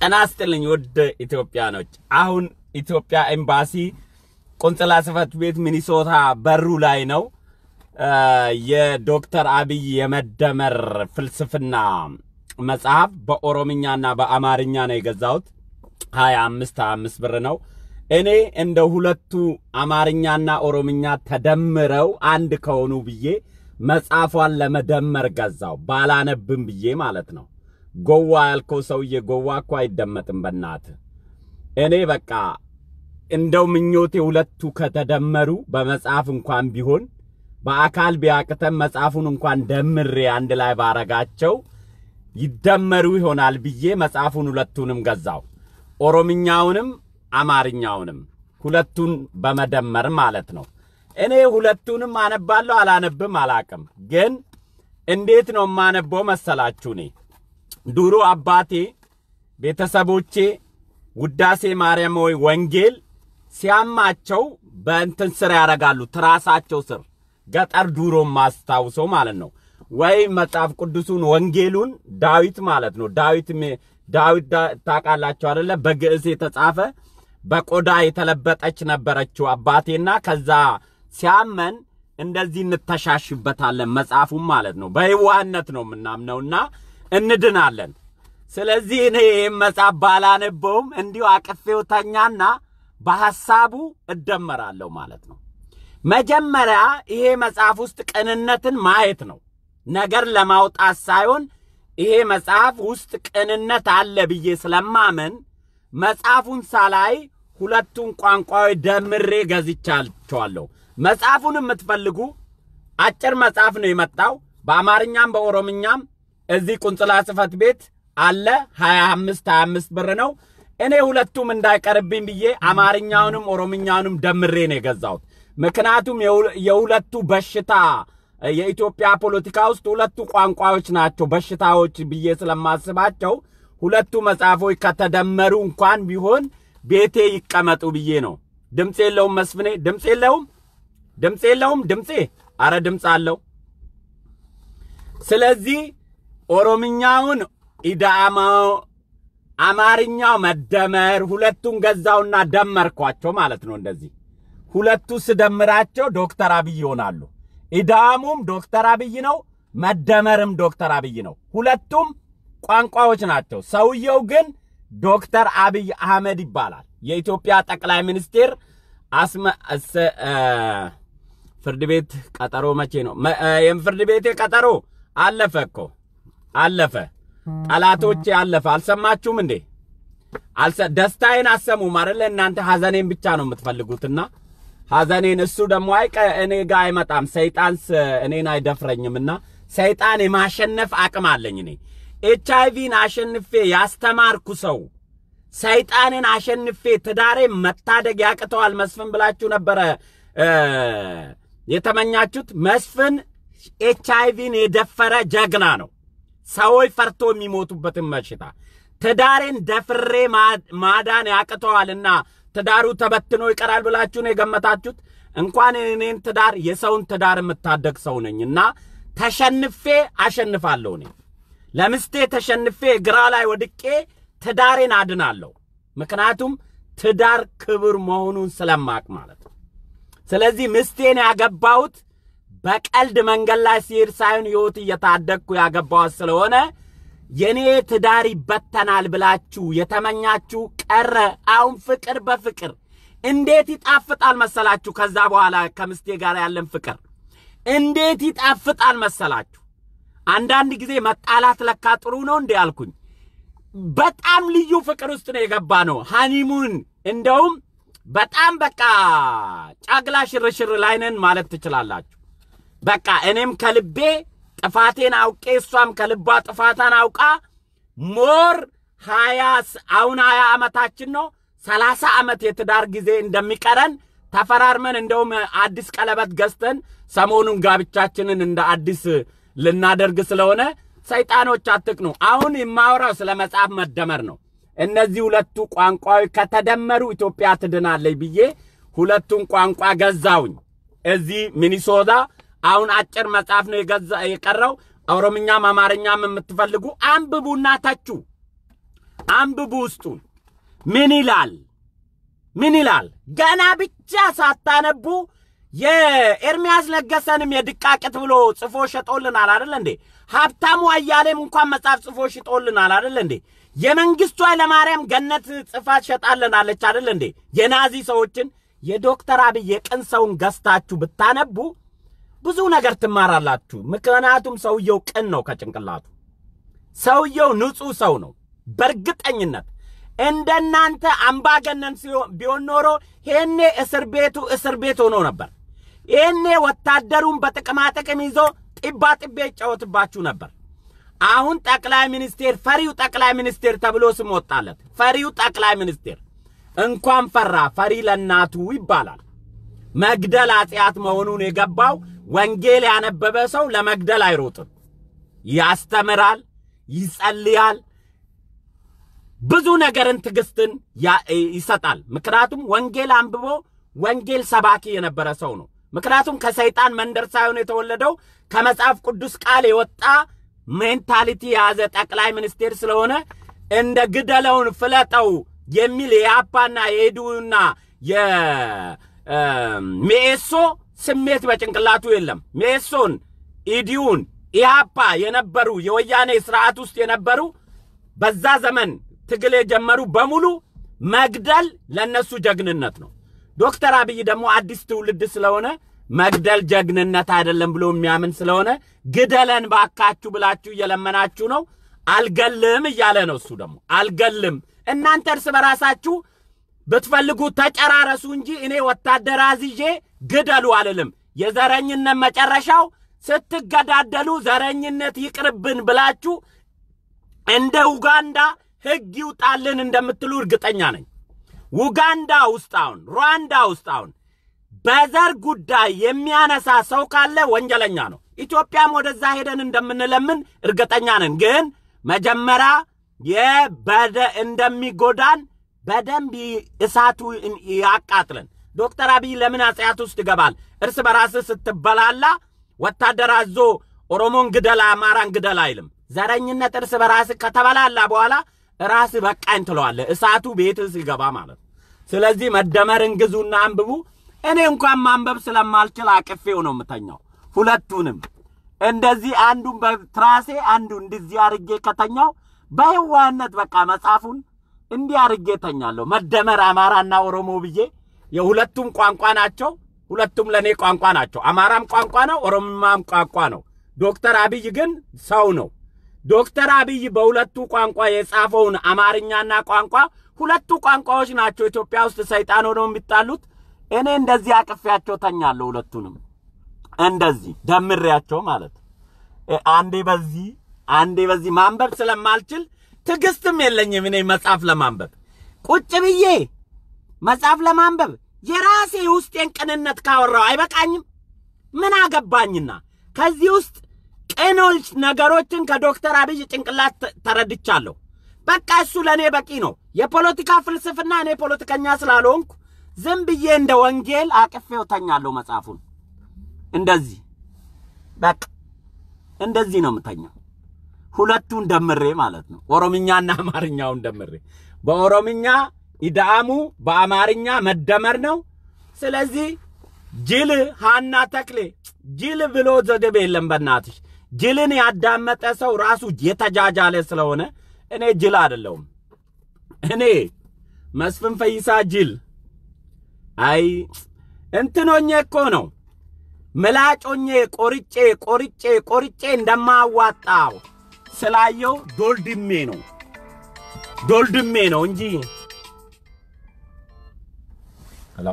ጤና ይስጥልኝ ውድ ኢትዮጵያኖች። አሁን ኢትዮጵያ ኤምባሲ ቆንጽላ ጽሕፈት ቤት ሚኒሶታ በሩ ላይ ነው። የዶክተር አብይ የመደመር ፍልስፍና መጽሐፍ በኦሮምኛና በአማርኛ ነው የገዛሁት። ሀያ አምስት ሀያ አምስት ብር ነው። እኔ እንደ ሁለቱ አማርኛና ኦሮምኛ ተደምረው አንድ ከሆኑ ብዬ መጽሐፏን ለመደመር ገዛው። ባላነብም ብዬ ማለት ነው። ጎዋ ያልከው ሰውዬ ጎዋ እኮ አይደመጥም። በናት እኔ በቃ እንደው ምኞቴ ሁለቱ ከተደመሩ በመጽሐፍ እንኳን ቢሆን በአካል ቢያቅተም መጽሐፉን እንኳን ደምሬ አንድ ላይ ባረጋቸው ይደመሩ ይሆናል ብዬ መጽሐፉን ሁለቱንም ገዛው። ኦሮምኛውንም አማርኛውንም ሁለቱን በመደመር ማለት ነው። እኔ ሁለቱንም አነባለሁ አላነብም አላቅም። ግን እንዴት ነው የማነበው መሰላችሁ? እኔ ድሮ አባቴ ቤተሰቦቼ ውዳሴ ማርያም ወይ ወንጌል ሲያማቸው በእንትን ስር ያደርጋሉ፣ ትራሳቸው ስር ገጠር ዱሮ ማስታውሰው ማለት ነው። ወይ መጽሐፍ ቅዱሱን ወንጌሉን ዳዊት ማለት ነው። ዳዊት ዳዊት ታውቃላችሁ አይደለ? በግዕዝ የተጻፈ በቆዳ የተለበጠች ነበረችው አባቴና ከዛ ሲያመን እንደዚህ እንተሻሽበታለን መጽሐፉም ማለት ነው። በየዋህነት ነው የምናምነውና እንድናለን። ስለዚህ እኔ ይህም መጽሐፍ ባላነበውም እንዲሁ አቅፌው ተኛና በሐሳቡ እደመራለሁ ማለት ነው። መጀመሪያ ይሄ መጽሐፍ ውስጥ ቅንነትን ማየት ነው፣ ነገር ለማውጣት ሳይሆን ይሄ መጽሐፍ ውስጥ ቅንነት አለ ብዬ ስለማመን መጽሐፉን ሳላይ ሁለቱን ቋንቋዎች ደምሬ ገዝቻቸዋለሁ። መጽሐፉን የምትፈልጉ አጭር መጽሐፍ ነው የመጣው በአማርኛም በኦሮምኛም እዚህ ቁንጽላ ጽሕፈት ቤት አለ። 25 25 ብር ነው። እኔ ሁለቱም እንዳይቀርብኝ ብዬ አማርኛውንም ኦሮምኛውንም ደምሬ ነው የገዛሁት። ምክንያቱም የሁለቱ በሽታ የኢትዮጵያ ፖለቲካ ውስጥ ሁለቱ ቋንቋዎች ናቸው በሽታዎች ብዬ ስለማስባቸው ሁለቱ መጽሐፎች ከተደመሩ እንኳን ቢሆን ቤቴ ይቀመጡ ብዬ ነው። ድምፅ የለውም መስፍኔ፣ ድምፅ የለውም፣ ድምፅ የለውም። ድምፄ አረ ድምፅ አለው። ስለዚህ ኦሮምኛውን ኢዳማው አማርኛው መደመር ሁለቱን ገዛውና ደመርኳቸው ማለት ነው። እንደዚህ ሁለቱ ስደምራቸው ዶክተር አብይ ይሆናሉ። ኢዳሙም ዶክተር አብይ ነው፣ መደመርም ዶክተር አብይ ነው። ሁለቱም ቋንቋዎች ናቸው። ሰውየው ግን ዶክተር አብይ አህመድ ይባላል። የኢትዮጵያ ጠቅላይ ሚኒስቴር አስመ ፍርድ ቤት ቀጠሮ መቼ ነው? ፍርድ ቤቴ ቀጠሮ አለፈ እኮ አለፈ። ጠላቶቼ አለፈ። አልሰማችሁም እንዴ? ደስታዬን አሰሙም አይደለ? እናንተ ሐዘኔን ብቻ ነው የምትፈልጉትና ሐዘኔን እሱ ደግሞ አይ እኔ ጋር አይመጣም። ሰይጣን እኔን አይደፍረኝምና ሰይጣን የማሸነፍ አቅም አለኝ እኔ ኤች አይቪን አሸንፌ ያስተማርኩ ሰው ሰይጣንን አሸንፌ ትዳሬ መታደግ ያቅተዋል መስፍን ብላችሁ ነበረ የተመኛችሁት። መስፍን ኤች አይቪን የደፈረ ጀግና ነው። ሰዎች ፈርቶ የሚሞቱበትን በሽታ ትዳሬን ደፍሬ ማዳን ያቅተዋልና ትዳሩ ተበትኖ ይቀራል ብላችሁ ነው የገመታችሁት። እንኳን እኔን ትዳር የሰውን ትዳር የምታደግ ሰው ነኝና ተሸንፌ አሸንፋለሁ እኔ ለምስቴ ተሸንፌ ግራ ላይ ወድቄ ትዳሬን አድናለሁ። ምክንያቱም ትዳር ክብር መሆኑን ስለማቅ ማለት ነው። ስለዚህ ምስቴን ያገባሁት በቀልድ መንገድ ላይ ሲሄድ ሳይሆን ሕይወት እየታደግኩ ያገባኋት ስለሆነ የኔ ትዳር ይበተናል ብላችሁ የተመኛችሁ ቀረ። አሁን ፍቅር በፍቅር እንዴት ይጣፍጣል መሰላችሁ? ከዛ በኋላ ከምስቴ ጋር ያለን ፍቅር እንዴት ይጣፍጣል መሰላችሁ? አንዳንድ ጊዜ መጣላት ለካ ጥሩ ነው እንዴ አልኩኝ። በጣም ልዩ ፍቅር ውስጥ ነው የገባ ነው። ሃኒሙን እንደውም በጣም በቃ ጫግላ ሽርሽር ላይ ነን ማለት ትችላላችሁ። በቃ እኔም ከልቤ ጥፋቴን አውቄ እሷም ከልቧ ጥፋታን አውቃ ሞር ሀያ አሁን ሀያ ዓመታችን ነው ሰላሳ ዓመት የትዳር ጊዜ እንደሚቀረን ተፈራርመን እንደውም አዲስ ቀለበት ገዝተን ሰሞኑን ጋብቻችንን እንደ አዲስ ልናደርግ ስለሆነ ሰይጣኖች አትቅኑ። አሁን የማወራው ስለ መጽሐፍ መደመር ነው። እነዚህ ሁለቱ ቋንቋዎች ከተደመሩ ኢትዮጵያ ትድናለች ብዬ ሁለቱን ቋንቋ ገዛውኝ እዚህ ሚኒሶታ። አሁን አጭር መጽሐፍ ነው የገዛ የቀረው። ኦሮምኛም አማርኛም የምትፈልጉ አንብቡና ተቹ። አንብቡ ውስጡን ምን ይላል? ምን ይላል? ገና ብቻ ሳታነቡ የኤርሚያስ ለገሰንም የድቃቅት ብሎ ጽፎ ሸጦልናል አይደል እንዴ? ሀብታሙ አያሌም እንኳን መጽሐፍ ጽፎ ሽጦልናል አይደል እንዴ? የመንግስቱ ኃይለማርያም ገነት ጽፋ ሸጣልናለች አይደል እንዴ? የናዚ ሰዎችን የዶክተር አብይ የቅን ሰውን ገዝታችሁ ብታነቡ ብዙ ነገር ትማራላችሁ። ምክንያቱም ሰውየው ቅን ነው ከጭንቅላቱ። ሰውየው ንጹሕ ሰው ነው በእርግጠኝነት እንደናንተ አምባገነን ቢሆን ኖሮ ይሄኔ እስር ቤቱ እስር ቤት ሆኖ ነበር። ይሄኔ ወታደሩን በጥቅማ ጥቅም ይዞ ጢባ ጢቤ ይጫወትባችሁ ነበር። አሁን ጠቅላይ ሚኒስቴር ፈሪው ጠቅላይ ሚኒስቴር ተብሎ ስም ወጣለት። ፈሪው ጠቅላይ ሚኒስቴር እንኳን ፈራ ፈሪ ለእናቱ ይባላል። መግደል ኃጢአት መሆኑን የገባው ወንጌል ያነበበ ሰው ለመግደል አይሮጥም። ያስተምራል፣ ይጸልያል፣ ብዙ ነገርን ትዕግስትን ይሰጣል። ምክንያቱም ወንጌል አንብቦ ወንጌል ሰባኪ የነበረ ሰው ነው። ምክንያቱም ከሰይጣን መንደር ሳይሆን የተወለደው ከመጽሐፍ ቅዱስ ቃል የወጣ ሜንታሊቲ የያዘ ጠቅላይ ሚኒስቴር ስለሆነ እንደ ግደለውን ፍለጠው የሚል የአፓና የሄዱና የሜኤሶ ስሜት በጭንቅላቱ የለም። ሜኤሶን፣ ኢዲዩን፣ ኢሃፓ የነበሩ የወያኔ ስርዓት ውስጥ የነበሩ በዛ ዘመን ትግል የጀመሩ በሙሉ መግደል ለነሱ ጀግንነት ነው። ዶክተር አብይ ደግሞ አዲስ ትውልድ ስለሆነ መግደል ጀግንነት አይደለም ብሎ የሚያምን ስለሆነ ግደለን ባካችሁ ብላችሁ እየለመናችሁ ነው። አልገልም እያለ ነው። እሱ ደግሞ አልገልም፣ እናንተ እርስ በራሳችሁ ብትፈልጉ ተጨራረሱ እንጂ እኔ ወታደር አዝዤ ግደሉ አልልም። የዘረኝነት መጨረሻው ስትገዳደሉ ዘረኝነት ይቅርብን ብላችሁ እንደ ኡጋንዳ ሕግ ይውጣልን እንደምትሉ እርግጠኛ ነኝ። ኡጋንዳ ውስጥ አሁን ሩዋንዳ ውስጥ አሁን በዘር ጉዳይ የሚያነሳ ሰው ካለ ወንጀለኛ ነው። ኢትዮጵያም ወደዛ ሄደን እንደምንለምን እርግጠኛ ነን። ግን መጀመሪያ የበደ እንደሚጎዳን በደንብ እሳቱ ያቃጥለን። ዶክተር አብይ ለምን አጽያት ውስጥ ይገባል? እርስ በራስህ ስትበላላ ወታደር አዞ ኦሮሞን ግደል፣ አማራን ግደል አይልም። ዘረኝነት እርስ በራስህ ከተበላላ በኋላ ራስህ በቃኝ ትለዋለህ። እሳቱ ቤትህ ሲገባ ማለት ነው። ስለዚህ መደመርን ግዙና አንብቡ። እኔ እንኳን ማንበብ ስለማልችል አቅፌው ነው የምተኛው። ሁለቱንም እንደዚህ አንዱን በትራሴ አንዱ እንደዚህ አርጌ ከተኛው በህዋነት በቃ መጽሐፉን እንዲህ አርጌ ተኛለሁ። መደመር አማራና ኦሮሞ ብዬ የሁለቱም ቋንቋ ናቸው። ሁለቱም ለእኔ ቋንቋ ናቸው። አማራም ቋንቋ ነው፣ ኦሮሞማም ቋንቋ ነው። ዶክተር አብይ ግን ሰው ነው። ዶክተር አብይ በሁለቱ ቋንቋ የጻፈውን አማርኛና ቋንቋ ሁለቱ ቋንቋዎች ናቸው ኢትዮጵያ ውስጥ ሰይጣን ሆነው የሚጣሉት። እኔ እንደዚህ አቅፌያቸው ተኛለሁ። ሁለቱንም እንደዚህ ደምሬያቸው ማለት አንዴ በዚህ አንዴ በዚህ ማንበብ ስለማልችል ትዕግስትም የለኝም። እኔ መጽሐፍ ለማንበብ ቁጭ ብዬ መጽሐፍ ለማንበብ የራሴ የውስጤን ቅንነት ካወራው አይበቃኝም? ምን አገባኝና ከዚህ ውስጥ ቅኖች ነገሮችን ከዶክተር አብይ ጭንቅላት ተረድቻለሁ። በቃ እሱ ለእኔ በቂ ነው። የፖለቲካ ፍልስፍና እኔ ፖለቲከኛ ስላልሆንኩ ዝም ብዬ እንደ ወንጌል አቅፌው ተኛለሁ መጽሐፉን። እንደዚህ በቃ እንደዚህ ነው የምተኛው። ሁለቱን ደምሬ ማለት ነው። ኦሮምኛና አማርኛውን ደምሬ በኦሮምኛ ኢዳአሙ በአማርኛ መደመር ነው። ስለዚህ ጅል ሃና ተክሌ ጅል ብሎ ዘገብ የለም። በእናትሽ ጅልን ያዳመጠ ሰው ራሱ የተጃጃለ ስለሆነ እኔ ጅል አይደለሁም። እኔ መስፍን ፈይሳ ጅል አይ እንትኖኜ እኮ ነው ምላጮኜ ቆርጬ ቆርጬ ቆርጬ እንደማዋጣው ስላየው ዶልድሜ ነው ዶልድሜ ነው እንጂ ሄሎ፣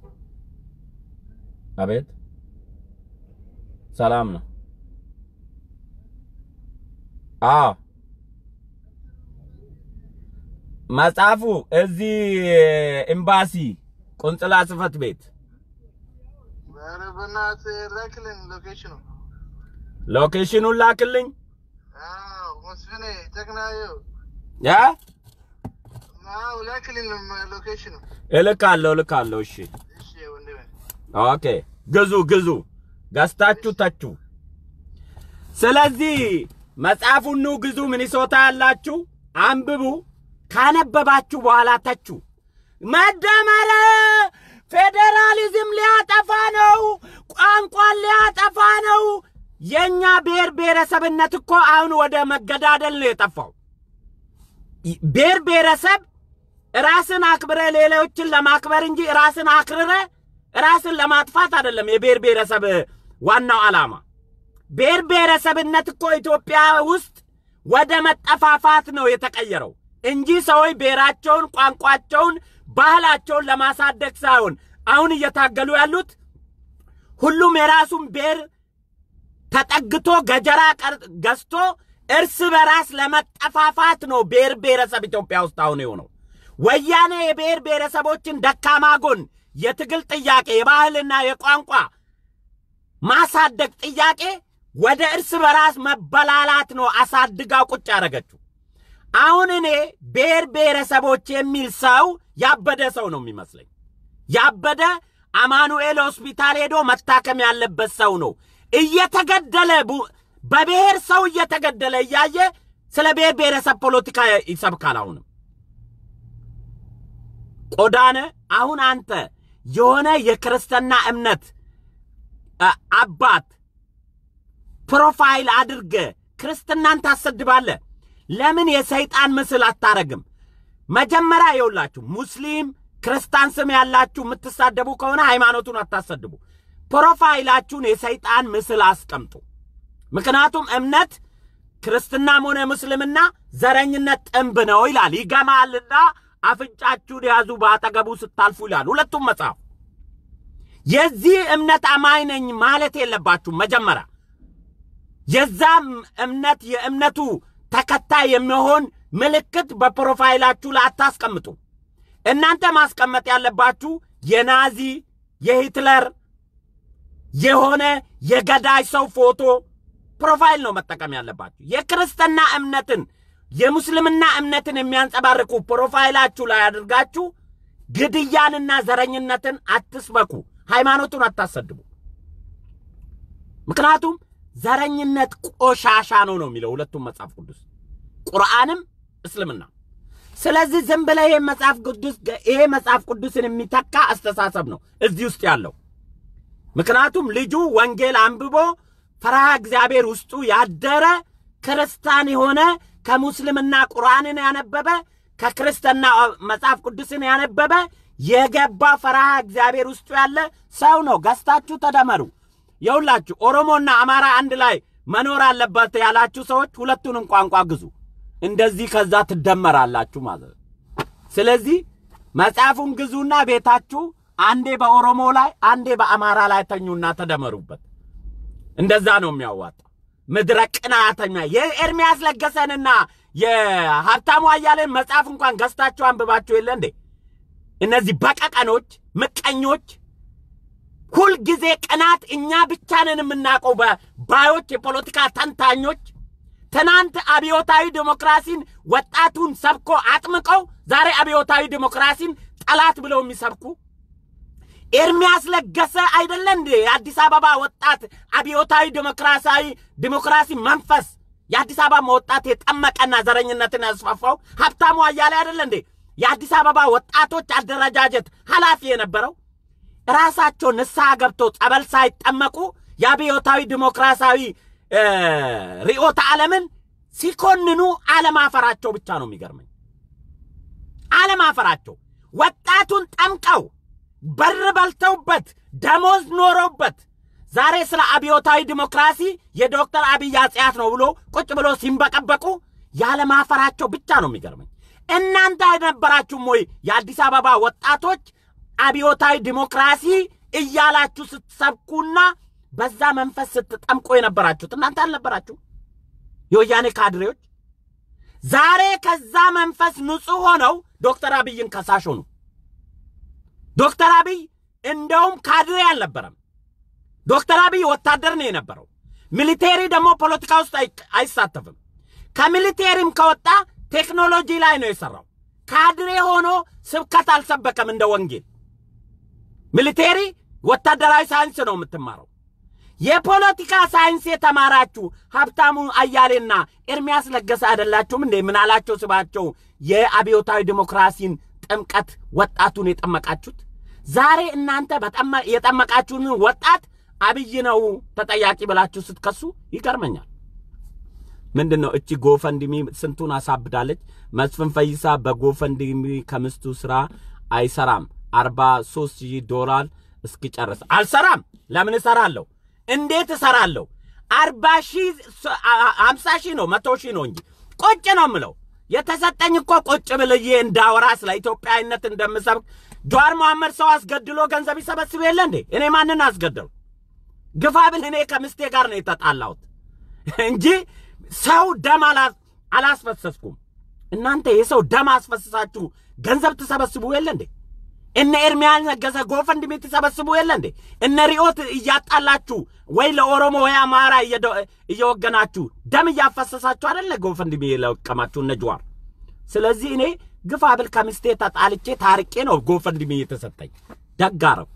አቤት፣ ሰላም ነው? አዎ፣ መጽሐፉ እዚህ ኤምባሲ ቆንጽላ ጽሕፈት ቤት ኧረ በእናትህ ላክልን ሎኬሽኑ። ሎኬሽኑን ላክልኝ። አዎ መስፍኔ ጨቅናየው ያ አዎ ላክልን ሎኬሽኑ። እልካለሁ እልካለሁ። እሺ እሺ ወንድሜ ኦኬ፣ ግዙ ግዙ፣ ገዝታችሁ ተቹ። ስለዚህ መጽሐፉን ኑ ግዙ። ሚኒሶታ ያላችሁ አንብቡ። ካነበባችሁ በኋላ ተቹ። መደመር ፌዴራሊዝም ሊያጠፋ ነው፣ ቋንቋን ሊያጠፋ ነው። የእኛ ብሔር ብሔረሰብነት እኮ አሁን ወደ መገዳደል ነው የጠፋው። ብሔር ብሔረሰብ ራስን አክብረ ሌሎችን ለማክበር እንጂ ራስን አክርረ ራስን ለማጥፋት አይደለም የብሔር ብሔረሰብ ዋናው ዓላማ። ብሔር ብሔረሰብነት እኮ ኢትዮጵያ ውስጥ ወደ መጠፋፋት ነው የተቀየረው እንጂ ሰዎች ብሔራቸውን፣ ቋንቋቸውን፣ ባህላቸውን ለማሳደግ ሳይሆን አሁን እየታገሉ ያሉት ሁሉም የራሱን ብሔር ተጠግቶ ገጀራ ገዝቶ እርስ በራስ ለመጠፋፋት ነው ብሔር ብሔረሰብ ኢትዮጵያ ውስጥ አሁን የሆነው። ወያኔ የብሔር ብሔረሰቦችን ደካማ ጎን የትግል ጥያቄ፣ የባህልና የቋንቋ ማሳደግ ጥያቄ ወደ እርስ በራስ መበላላት ነው አሳድጋ ቁጭ ያደረገችው። አሁን እኔ ብሔር ብሔረሰቦች የሚል ሰው ያበደ ሰው ነው የሚመስለኝ። ያበደ አማኑኤል ሆስፒታል ሄዶ መታከም ያለበት ሰው ነው። እየተገደለ በብሔር ሰው እየተገደለ እያየ ስለ ብሔር ብሔረሰብ ፖለቲካ ይሰብካል። አሁንም ቆዳነ አሁን አንተ የሆነ የክርስትና እምነት አባት ፕሮፋይል አድርገ ክርስትናን ታሰድባለ። ለምን የሰይጣን ምስል አታረግም? መጀመሪያ የውላችሁ ሙስሊም ክርስቲያን ስም ያላችሁ የምትሳደቡ ከሆነ ሃይማኖቱን አታሰድቡ። ፕሮፋይላችሁን የሰይጣን ምስል አስቀምጡ። ምክንያቱም እምነት ክርስትናም ሆነ ሙስልምና ዘረኝነት ጥንብ ነው ይላል። ይገማልና አፍንጫችሁን ያዙ በአጠገቡ ስታልፉ ይላል ሁለቱም መጽሐፍ። የዚህ እምነት አማኝ ነኝ ማለት የለባችሁም። መጀመሪያ የዛም እምነት የእምነቱ ተከታይ የሚሆን ምልክት በፕሮፋይላችሁ ላይ አታስቀምጡ። እናንተ ማስቀመጥ ያለባችሁ የናዚ የሂትለር የሆነ የገዳይ ሰው ፎቶ ፕሮፋይል ነው መጠቀም ያለባችሁ። የክርስትና እምነትን የሙስልምና እምነትን የሚያንጸባርቁ ፕሮፋይላችሁ ላይ አድርጋችሁ ግድያንና ዘረኝነትን አትስበኩ። ሃይማኖቱን አታሰድቡ። ምክንያቱም ዘረኝነት ቆሻሻ ነው ነው የሚለው ሁለቱም መጽሐፍ ቅዱስ ቁርአንም እስልምና። ስለዚህ ዝም ብለህ ይሄ መጽሐፍ ቅዱስ ይሄ መጽሐፍ ቅዱስን የሚተካ አስተሳሰብ ነው እዚህ ውስጥ ያለው። ምክንያቱም ልጁ ወንጌል አንብቦ ፈርሃ እግዚአብሔር ውስጡ ያደረ ክርስቲያን የሆነ ከሙስልምና ቁርአንን ያነበበ ከክርስትና መጽሐፍ ቅዱስን ያነበበ የገባ ፈርሃ እግዚአብሔር ውስጡ ያለ ሰው ነው። ገዝታችሁ ተደመሩ። የሁላችሁ ኦሮሞና አማራ አንድ ላይ መኖር አለበት ያላችሁ ሰዎች ሁለቱንም ቋንቋ ግዙ። እንደዚህ ከዛ ትደመራላችሁ ማለት ነው። ስለዚህ መጽሐፉን ግዙና ቤታችሁ አንዴ በኦሮሞ ላይ አንዴ በአማራ ላይ ተኙና ተደመሩበት። እንደዛ ነው የሚያዋጣው። ምድረ ቅናተኛ የኤርሚያስ ለገሰንና የሀብታሙ አያሌን መጽሐፍ እንኳን ገዝታችሁ አንብባችሁ የለ እንዴ? እነዚህ በቀቀኖች፣ ምቀኞች፣ ሁልጊዜ ቅናት እኛ ብቻ ነን የምናውቀው ባዮች፣ የፖለቲካ ተንታኞች ትናንት አብዮታዊ ዲሞክራሲን ወጣቱን ሰብኮ አጥምቀው ዛሬ አብዮታዊ ዲሞክራሲን ጠላት ብለው የሚሰብኩ ኤርሚያስ ለገሰ አይደለ እንዴ? የአዲስ አበባ ወጣት አብዮታዊ ዲሞክራሲያዊ ዲሞክራሲ መንፈስ የአዲስ አበባ ወጣት የጠመቀና ዘረኝነትን ያስፋፋው ሀብታሙ አያሌ አይደለ እንዴ? የአዲስ አበባ ወጣቶች አደረጃጀት ኃላፊ የነበረው ራሳቸው ንስሐ ገብተው ጸበል ሳይጠመቁ የአብዮታዊ ዲሞክራሲያዊ ርዕዮተ ዓለምን ሲኮንኑ አለማፈራቸው ብቻ ነው የሚገርመኝ። አለማፈራቸው ወጣቱን ጠምቀው በር በልተውበት ደሞዝ ኖረውበት ዛሬ ስለ አብዮታዊ ዲሞክራሲ የዶክተር አብይ አጽያት ነው ብሎ ቁጭ ብሎ ሲንበቀበቁ ያለማፈራቸው ብቻ ነው የሚገርመኝ። እናንተ አይነበራችሁም ወይ የአዲስ አበባ ወጣቶች አብዮታዊ ዲሞክራሲ እያላችሁ ስትሰብኩና በዛ መንፈስ ስትጠምቆ የነበራችሁት እናንተ አልነበራችሁ? የወያኔ ካድሬዎች ዛሬ ከዛ መንፈስ ንጹሕ ሆነው ዶክተር አብይን ከሳሽ ሆኑ። ዶክተር አብይ እንደውም ካድሬ አልነበረም። ዶክተር አብይ ወታደር ነው የነበረው። ሚሊቴሪ ደግሞ ፖለቲካ ውስጥ አይሳተፍም። ከሚሊቴሪም ከወጣ ቴክኖሎጂ ላይ ነው የሰራው። ካድሬ ሆኖ ስብከት አልሰበከም እንደ ወንጌል። ሚሊቴሪ ወታደራዊ ሳይንስ ነው የምትማረው። የፖለቲካ ሳይንስ የተማራችሁ ሀብታሙ አያሌና ኤርሚያስ ለገሰ አይደላችሁም እንዴ? ምን አላቸው ስባቸው የአብዮታዊ ዲሞክራሲን ጥምቀት ወጣቱን የጠመቃችሁት? ዛሬ እናንተ በጠመ- የጠመቃችሁን ወጣት አብይ ነው ተጠያቂ ብላችሁ ስትከሱ ይገርመኛል። ምንድን ነው እቺ ጎፈንድሚ ስንቱን አሳብዳለች። መስፍን ፈይሳ በጎፈንድሚ ከምስቱ ስራ አይሰራም። አርባ ሶስት ሺህ ዶላር እስኪጨርስ አልሰራም። ለምን እሰራለሁ? እንዴት እሰራለሁ? አርባ ሺህ ሀምሳ ሺህ ነው መቶ ሺህ ነው እንጂ ቁጭ ነው የምለው። የተሰጠኝ እኮ ቁጭ ብልዬ እንዳወራ ስለ ኢትዮጵያዊነት እንደምሰብክ ጀዋር መሐመድ ሰው አስገድሎ ገንዘብ ይሰበስብ የለ እንዴ? እኔ ማንን አስገደሉ? ግፋ ብል እኔ ከምስቴ ጋር ነው የተጣላሁት እንጂ ሰው ደም አላ- አላስፈሰስኩም። እናንተ የሰው ደም አስፈስሳችሁ ገንዘብ ትሰበስቡ የለ እንዴ? እነ ኤርሚያስ ነገሰ ጎፈንድሚ ትሰበስቡ የለ እንዴ? እነ ሪዮት እያጣላችሁ ወይ ለኦሮሞ ወይ አማራ እየደ- እየወገናችሁ ደም እያፈሰሳችሁ አይደለ ጎፈንድሚ የለቀማችሁ እነ ጀዋር። ስለዚህ እኔ ግፋ ብል ከምስቴ ተጣልቼ ታርቄ ነው ጎፈንድሚ የተሰጠኝ። ደግ አደረኩ።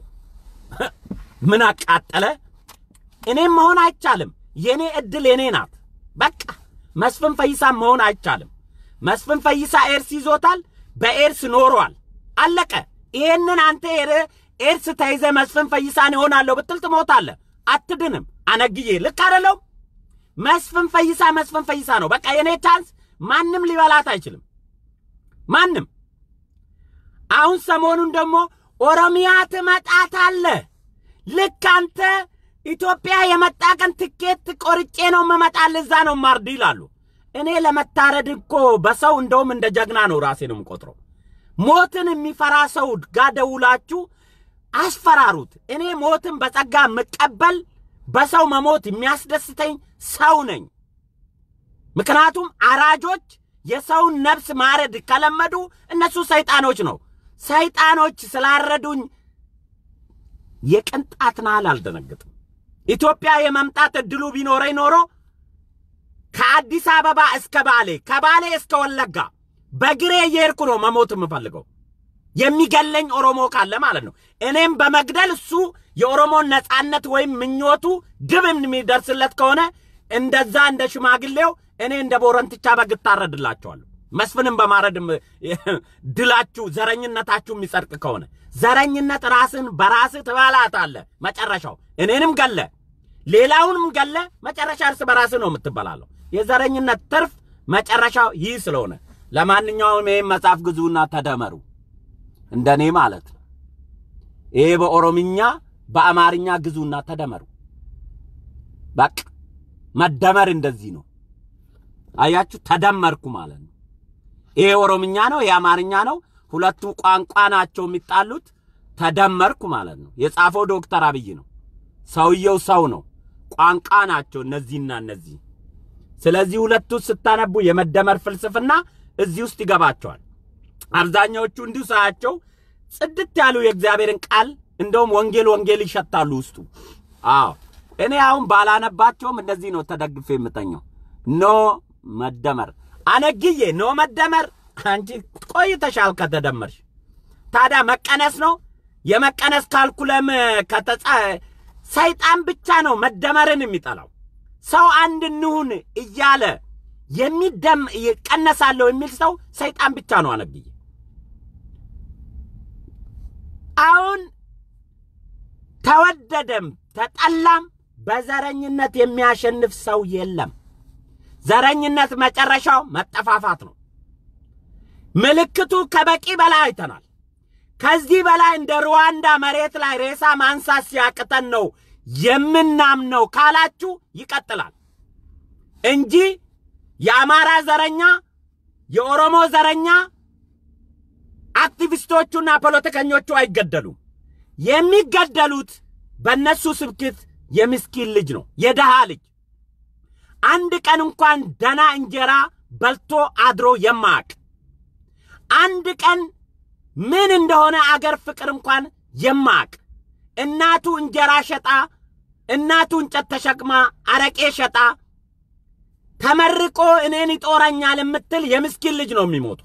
ምን አቃጠለ? እኔም መሆን አይቻልም። የኔ እድል የኔ ናት። በቃ መስፍን ፈይሳ መሆን አይቻልም። መስፍን ፈይሳ ኤርስ ይዞታል፣ በኤርስ ኖሯል። አለቀ። ይሄንን አንተ ሄደህ ኤርስ ተይዘ መስፍን ፈይሳን ይሆናለሁ ብትል ትሞታለህ፣ አትድንም። አነግዬ ልክ አይደለሁም? መስፍን ፈይሳ መስፍን ፈይሳ ነው። በቃ የኔ ቻንስ ማንም ሊበላት አይችልም። ማንም አሁን ሰሞኑን ደግሞ ኦሮሚያ ትመጣታለህ። ልክ አንተ ኢትዮጵያ የመጣ ቀን ትኬት ቆርጬ ነው የምመጣል፣ እዛ ነው ማርድ ይላሉ። እኔ ለመታረድ እኮ በሰው እንደውም እንደ ጀግና ነው ራሴ ነው የምቆጥረው። ሞትን የሚፈራ ሰው ጋር ደውላችሁ አስፈራሩት። እኔ ሞትን በጸጋ የምቀበል በሰው መሞት የሚያስደስተኝ ሰው ነኝ። ምክንያቱም አራጆች የሰውን ነፍስ ማረድ ከለመዱ እነሱ ሰይጣኖች ነው። ሰይጣኖች ስላረዱኝ የቅንጣት ናህል አልደነግጥም። ኢትዮጵያ የመምጣት እድሉ ቢኖረኝ ኖሮ ከአዲስ አበባ እስከ ባሌ ከባሌ እስከ ወለጋ በግሬ እየሄድኩ ነው መሞት የምፈልገው። የሚገለኝ ኦሮሞ ካለ ማለት ነው። እኔም በመግደል እሱ የኦሮሞን ነጻነት ወይም ምኞቱ ግብ የሚደርስለት ከሆነ እንደዛ እንደ ሽማግሌው እኔ እንደ ቦረንትቻ በግ እታረድላቸዋለሁ። መስፍንም በማረድ ድላችሁ ዘረኝነታችሁ የሚጸድቅ ከሆነ ዘረኝነት ራስን በራስህ ትበላታለህ። መጨረሻው እኔንም ገለ ሌላውንም ገለ መጨረሻ እርስ በራስህ ነው የምትበላለሁ። የዘረኝነት ትርፍ መጨረሻው ይህ ስለሆነ ለማንኛውም ይህም መጽሐፍ ግዙና ተደመሩ፣ እንደኔ ማለት ነው። ይሄ በኦሮምኛ በአማርኛ ግዙና ተደመሩ። በቃ መደመር እንደዚህ ነው። አያችሁ፣ ተደመርኩ ማለት ነው። ይሄ ኦሮምኛ ነው፣ ይሄ አማርኛ ነው። ሁለቱ ቋንቋ ናቸው የሚጣሉት። ተደመርኩ ማለት ነው። የጻፈው ዶክተር አብይ ነው። ሰውየው ሰው ነው። ቋንቋ ናቸው እነዚህና እነዚህ። ስለዚህ ሁለቱ ስታነቡ የመደመር ፍልስፍና እዚህ ውስጥ ይገባቸዋል። አብዛኛዎቹ እንዲሁ ሳያቸው ጽድት ያሉ የእግዚአብሔርን ቃል እንደውም ወንጌል ወንጌል ይሸታሉ ውስጡ። አዎ እኔ አሁን ባላነባቸውም እንደዚህ ነው ተደግፌ የምተኘው። ኖ መደመር አነግዬ ኖ መደመር። አንቺ ቆይተሻል ከተደመርሽ። ታዲያ መቀነስ ነው የመቀነስ ካልኩለም ከተጻ ሰይጣን ብቻ ነው መደመርን የሚጠላው። ሰው አንድ እንሁን እያለ የሚደም ይቀነሳለሁ የሚል ሰው ሰይጣን ብቻ ነው አነግዬ። አሁን ተወደደም ተጠላም በዘረኝነት የሚያሸንፍ ሰው የለም። ዘረኝነት መጨረሻው መጠፋፋት ነው። ምልክቱ ከበቂ በላይ አይተናል። ከዚህ በላይ እንደ ሩዋንዳ መሬት ላይ ሬሳ ማንሳት ሲያቅተን ነው የምናምነው ካላችሁ ይቀጥላል እንጂ የአማራ ዘረኛ፣ የኦሮሞ ዘረኛ አክቲቪስቶቹና ፖለቲከኞቹ አይገደሉም። የሚገደሉት በእነሱ ስብክት የምስኪን ልጅ ነው፣ የደሃ ልጅ አንድ ቀን እንኳን ደና እንጀራ በልቶ አድሮ የማያውቅ አንድ ቀን ምን እንደሆነ አገር ፍቅር እንኳን የማያውቅ እናቱ እንጀራ ሸጣ፣ እናቱ እንጨት ተሸክማ አረቄ ሸጣ ተመርቆ እኔን ይጦረኛል የምትል የምስኪን ልጅ ነው የሚሞቱ።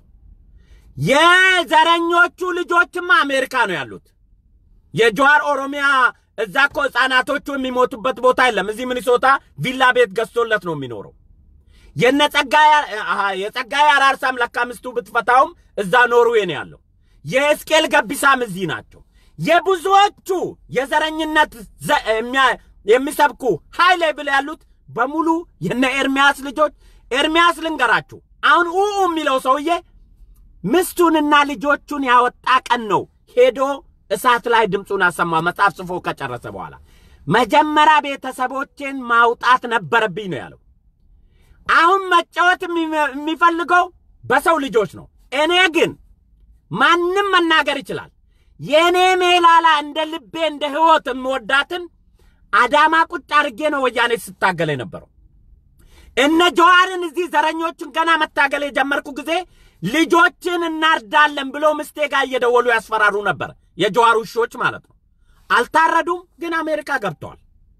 የዘረኞቹ ልጆችማ አሜሪካ ነው ያሉት። የጀዋር ኦሮሚያ እዛ እኮ ህፃናቶቹ የሚሞቱበት ቦታ የለም። እዚህ ሚኒሶታ ቪላ ቤት ገዝቶለት ነው የሚኖረው። የነ ጸጋዬ አሃ የጸጋዬ አራርሳም ለካ ሚስቱ ብትፈታውም እዛ ኖርዌይ ነው ያለው። የሕዝቅኤል ገቢሳም እዚህ ናቸው። የብዙዎቹ የዘረኝነት ዘ- የሚያ- የሚሰብኩ ሀይ ሌብል ያሉት በሙሉ የነ ኤርሚያስ ልጆች። ኤርሚያስ ልንገራችሁ፣ አሁን ኡ የሚለው ሰውዬ ምስቱንና ልጆቹን ያወጣ ቀን ነው ሄዶ እሳት ላይ ድምፁን አሰማ። መጽሐፍ ጽፎ ከጨረሰ በኋላ መጀመሪያ ቤተሰቦቼን ማውጣት ነበረብኝ ነው ያለው። አሁን መጫወት የሚ- የሚፈልገው በሰው ልጆች ነው። እኔ ግን ማንም መናገር ይችላል። የእኔ ሜላላ እንደ ልቤ እንደ ሕይወት የምወዳትን አዳማ ቁጭ አድርጌ ነው ወያኔ ስታገል የነበረው። እነ ጀዋርን እዚህ ዘረኞችን ገና መታገል የጀመርኩ ጊዜ ልጆችን እናርዳለን ብሎ ምስቴ ጋር እየደወሉ ያስፈራሩ ነበር። የጀዋር ውሾች ማለት ነው። አልታረዱም፣ ግን አሜሪካ ገብተዋል።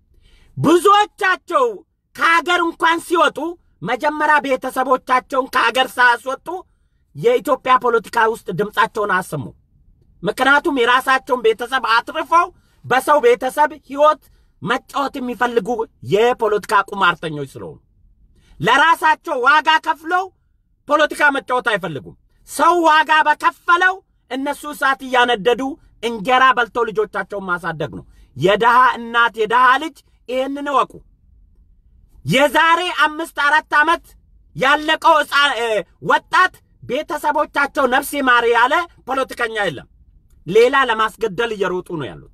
ብዙዎቻቸው ከሀገር እንኳን ሲወጡ መጀመሪያ ቤተሰቦቻቸውን ከሀገር ሳያስወጡ የኢትዮጵያ ፖለቲካ ውስጥ ድምፃቸውን አሰሙ። ምክንያቱም የራሳቸውን ቤተሰብ አትርፈው በሰው ቤተሰብ ሕይወት መጫወት የሚፈልጉ የፖለቲካ ቁማርተኞች ስለሆኑ ለራሳቸው ዋጋ ከፍለው ፖለቲካ መጫወት አይፈልጉም። ሰው ዋጋ በከፈለው እነሱ እሳት እያነደዱ እንጀራ በልተው ልጆቻቸውን ማሳደግ ነው። የድሃ እናት የድሃ ልጅ ይህንን እወቁ። የዛሬ አምስት አራት ዓመት ያለቀው ሕፃን እ፣ ወጣት ቤተሰቦቻቸው ነፍሴ ማር ያለ ፖለቲከኛ የለም። ሌላ ለማስገደል እየሮጡ ነው ያሉት።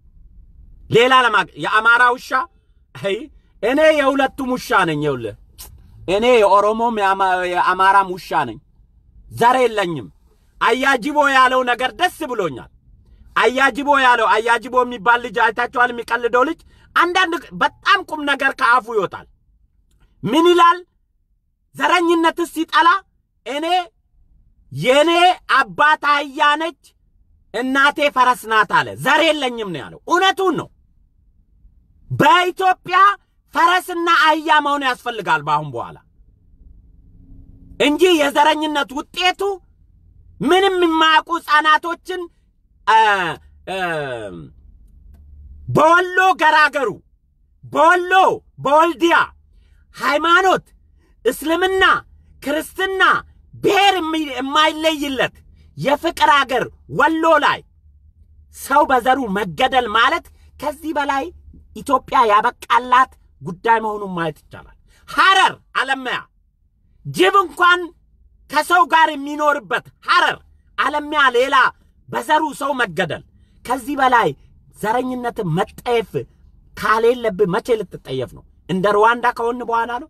ሌላ ለማ የአማራ ውሻ አይ እኔ የሁለቱም ውሻ ነኝ። ይኸውልህ እኔ የኦሮሞም የአማ- የአማራም ውሻ ነኝ። ዘር የለኝም። አያጅቦ ያለው ነገር ደስ ብሎኛል። አያጅቦ ያለው አያጅቦ የሚባል ልጅ አይታችኋል? የሚቀልደው ልጅ አንዳንድ በጣም ቁም ነገር ከአፉ ይወጣል። ምን ይላል? ዘረኝነትስ ሲጠላ እኔ የኔ አባት አህያ ነች እናቴ ፈረስ ናት አለ። ዘር የለኝም ነው ያለው። እውነቱን ነው። በኢትዮጵያ ፈረስና አህያ መሆን ያስፈልጋል በአሁን በኋላ እንጂ የዘረኝነት ውጤቱ ምንም የማያውቁ ሕፃናቶችን አ፣ አ፣ በወሎ ገራገሩ፣ በወሎ በወልዲያ ሃይማኖት፣ እስልምና፣ ክርስትና፣ ብሔር የሚ- የማይለይለት የፍቅር አገር ወሎ ላይ ሰው በዘሩ መገደል ማለት ከዚህ በላይ ኢትዮጵያ ያበቃላት ጉዳይ መሆኑን ማየት ይቻላል። ሐረር አለማያ ጅብ እንኳን ከሰው ጋር የሚኖርበት ሐረር አለሚያ ሌላ በዘሩ ሰው መገደል ከዚህ በላይ ዘረኝነትን መጠየፍ ካሌለብህ መቼ ልትጠየፍ ነው? እንደ ሩዋንዳ ከሆን በኋላ ነው።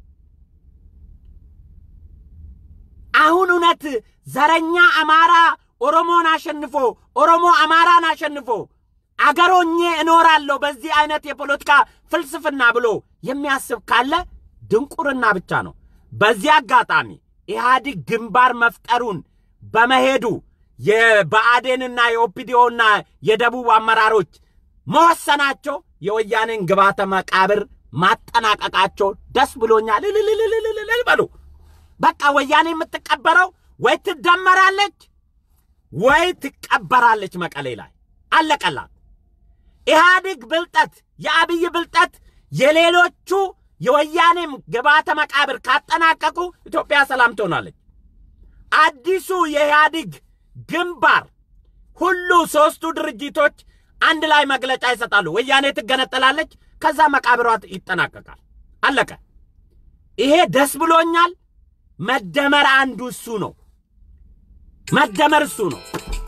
አሁን እውነት ዘረኛ አማራ ኦሮሞን አሸንፎ ኦሮሞ አማራን አሸንፎ አገሮኜ እኖራለሁ በዚህ አይነት የፖለቲካ ፍልስፍና ብሎ የሚያስብ ካለ ድንቁርና ብቻ ነው። በዚህ አጋጣሚ ኢህአዲግ ግንባር መፍጠሩን በመሄዱ የብአዴንና የኦፒዲዮና የደቡብ አመራሮች መወሰናቸው የወያኔን ግባተ መቃብር ማጠናቀቃቸው ደስ ብሎኛል። እልልልልልልል በሉ። በቃ ወያኔ የምትቀበረው ወይ ትደመራለች ወይ ትቀበራለች መቀሌ ላይ አለቀላት። ኢህአዲግ ብልጠት፣ የአብይ ብልጠት የሌሎቹ የወያኔም ግባተ መቃብር ካጠናቀቁ ኢትዮጵያ ሰላም ትሆናለች። አዲሱ የኢህአዲግ ግንባር ሁሉ ሶስቱ ድርጅቶች አንድ ላይ መግለጫ ይሰጣሉ። ወያኔ ትገነጠላለች፣ ከዛ መቃብሯ ይጠናቀቃል። አለቀ። ይሄ ደስ ብሎኛል። መደመር አንዱ እሱ ነው። መደመር እሱ ነው።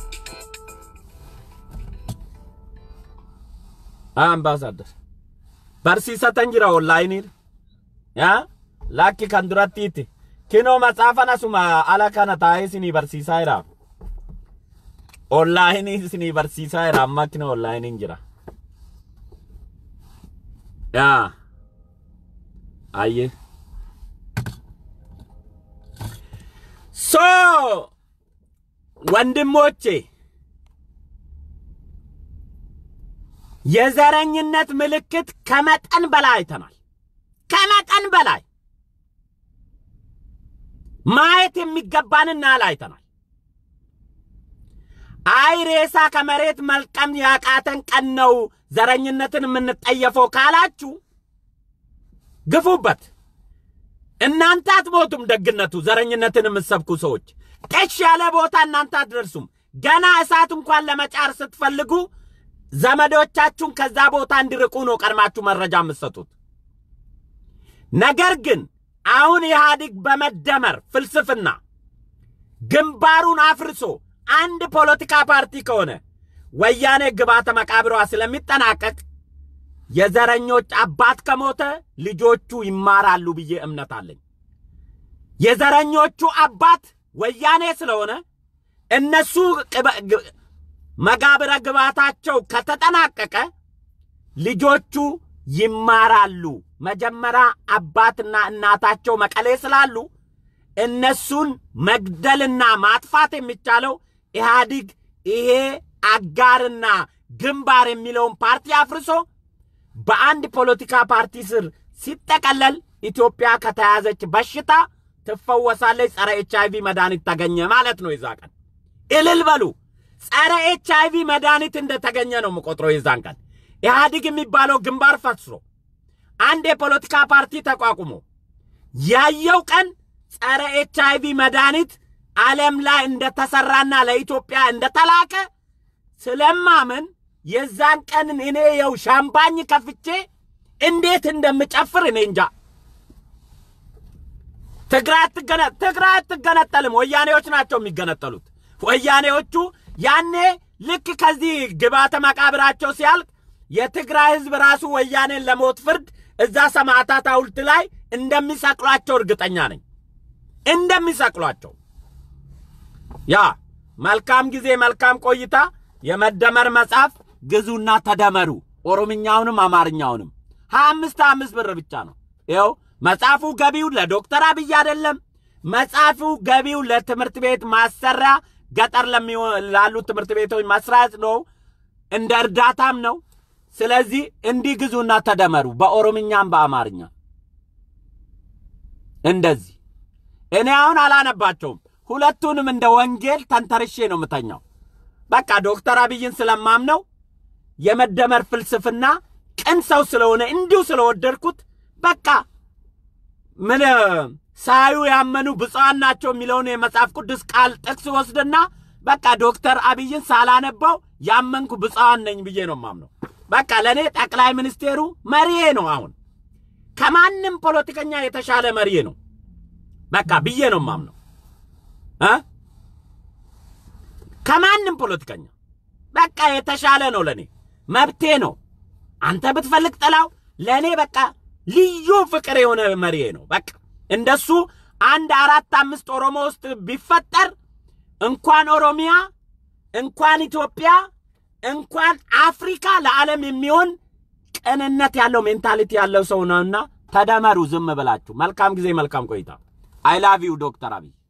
አምባሳደር barsiisatan jira onlaayiniin yaa lakki kan durattiitti kinoo matsaafan asuma ala kana taa'ee isinii barsiisaa jira onlaayinii isinii barsiisaa jira amma kinoo onlaayiniin jira yaa ayye so ወንድሞቼ የዘረኝነት ምልክት ከመጠን በላይ አይተናል። ከመጠን በላይ ማየት የሚገባንን ያህል አይተናል። አይ ሬሳ ከመሬት መልቀም ያቃተን ቀን ነው ዘረኝነትን የምንጠየፈው ካላችሁ ግፉበት። እናንተ አትሞቱም። ደግነቱ ዘረኝነትን የምትሰብኩ ሰዎች ጤሽ ያለ ቦታ እናንተ አትደርሱም። ገና እሳት እንኳን ለመጫር ስትፈልጉ ዘመዶቻችሁን ከዛ ቦታ እንዲርቁ ነው ቀድማችሁ መረጃ የምትሰጡት። ነገር ግን አሁን ኢህአዲግ በመደመር ፍልስፍና ግንባሩን አፍርሶ አንድ ፖለቲካ ፓርቲ ከሆነ ወያኔ ግባተ መቃብሯ ስለሚጠናቀቅ የዘረኞች አባት ከሞተ ልጆቹ ይማራሉ ብዬ እምነት አለኝ። የዘረኞቹ አባት ወያኔ ስለሆነ እነሱ ቅበ- ግ- መቃብረ ግባታቸው ከተጠናቀቀ ልጆቹ ይማራሉ። መጀመሪያ አባትና እናታቸው መቀሌ ስላሉ እነሱን መግደልና ማጥፋት የሚቻለው ኢህአዲግ ይሄ አጋርና ግንባር የሚለውን ፓርቲ አፍርሶ በአንድ ፖለቲካ ፓርቲ ስር ሲጠቀለል ኢትዮጵያ ከተያዘች በሽታ ትፈወሳለች። ጸረ ኤች አይቪ መድኃኒት ተገኘ ማለት ነው። የዛ ቀን እልል በሉ። ጸረ ኤች አይቪ መድኃኒት እንደተገኘ ነው የምቆጥረው። የዛን ቀን ኢህአዲግ የሚባለው ግንባር ፈርሶ አንድ የፖለቲካ ፓርቲ ተቋቁሞ ያየው ቀን ጸረ ኤች አይቪ መድኃኒት ዓለም ላይ እንደተሰራና ለኢትዮጵያ እንደተላከ ስለማመን የዛን ቀን እኔ የው ሻምፓኝ ከፍቼ እንዴት እንደምጨፍር እኔ እንጃ። ትግራይ አትገነ ትግራይ አትገነጠልም። ወያኔዎች ናቸው የሚገነጠሉት። ወያኔዎቹ ያኔ ልክ ከዚህ ግባተ መቃብራቸው ሲያልቅ የትግራይ ህዝብ ራሱ ወያኔን ለሞት ፍርድ እዛ ሰማዕታት ሐውልት ላይ እንደሚሰቅሏቸው እርግጠኛ ነኝ። እንደሚሰቅሏቸው ያ መልካም ጊዜ መልካም ቆይታ። የመደመር መጽሐፍ ግዙና ተደመሩ። ኦሮምኛውንም አማርኛውንም ሀያ አምስት ሀያ አምስት ብር ብቻ ነው። ይኸው መጽሐፉ ገቢው ለዶክተር አብይ አይደለም። መጽሐፉ ገቢው ለትምህርት ቤት ማሰሪያ ገጠር ለሚሆ- ላሉ ትምህርት ቤቶች መስራት ነው። እንደ እርዳታም ነው። ስለዚህ እንዲህ ግዙና ተደመሩ፣ በኦሮምኛም በአማርኛ እንደዚህ። እኔ አሁን አላነባቸውም። ሁለቱንም እንደ ወንጌል ተንተርሼ ነው የምተኛው። በቃ ዶክተር አብይን ስለማምነው የመደመር ፍልስፍና ቅን ሰው ስለሆነ እንዲሁ ስለወደድኩት በቃ ምን ሳዩ ያመኑ ብፁዓን ናቸው የሚለውን የመጽሐፍ ቅዱስ ቃል ጥቅስ ወስድና በቃ ዶክተር አብይን ሳላነባው ያመንኩ ብፁዓን ነኝ ብዬ ነው ማምነው። በቃ ለእኔ ጠቅላይ ሚኒስቴሩ መሪዬ ነው። አሁን ከማንም ፖለቲከኛ የተሻለ መሪዬ ነው። በቃ ብዬ ነው ማምነው እ ከማንም ፖለቲከኛ በቃ የተሻለ ነው። ለእኔ መብቴ ነው። አንተ ብትፈልግ ጥላው፣ ለእኔ በቃ ልዩ ፍቅር የሆነ መሪዬ ነው። በቃ እንደሱ አንድ አራት አምስት ኦሮሞ ውስጥ ቢፈጠር እንኳን ኦሮሚያ እንኳን ኢትዮጵያ እንኳን አፍሪካ ለዓለም የሚሆን ቅንነት ያለው ሜንታሊቲ ያለው ሰው ነውና ተደመሩ። ዝም ብላችሁ መልካም ጊዜ፣ መልካም ቆይታ። አይ ላቭ ዩ ዶክተር አብይ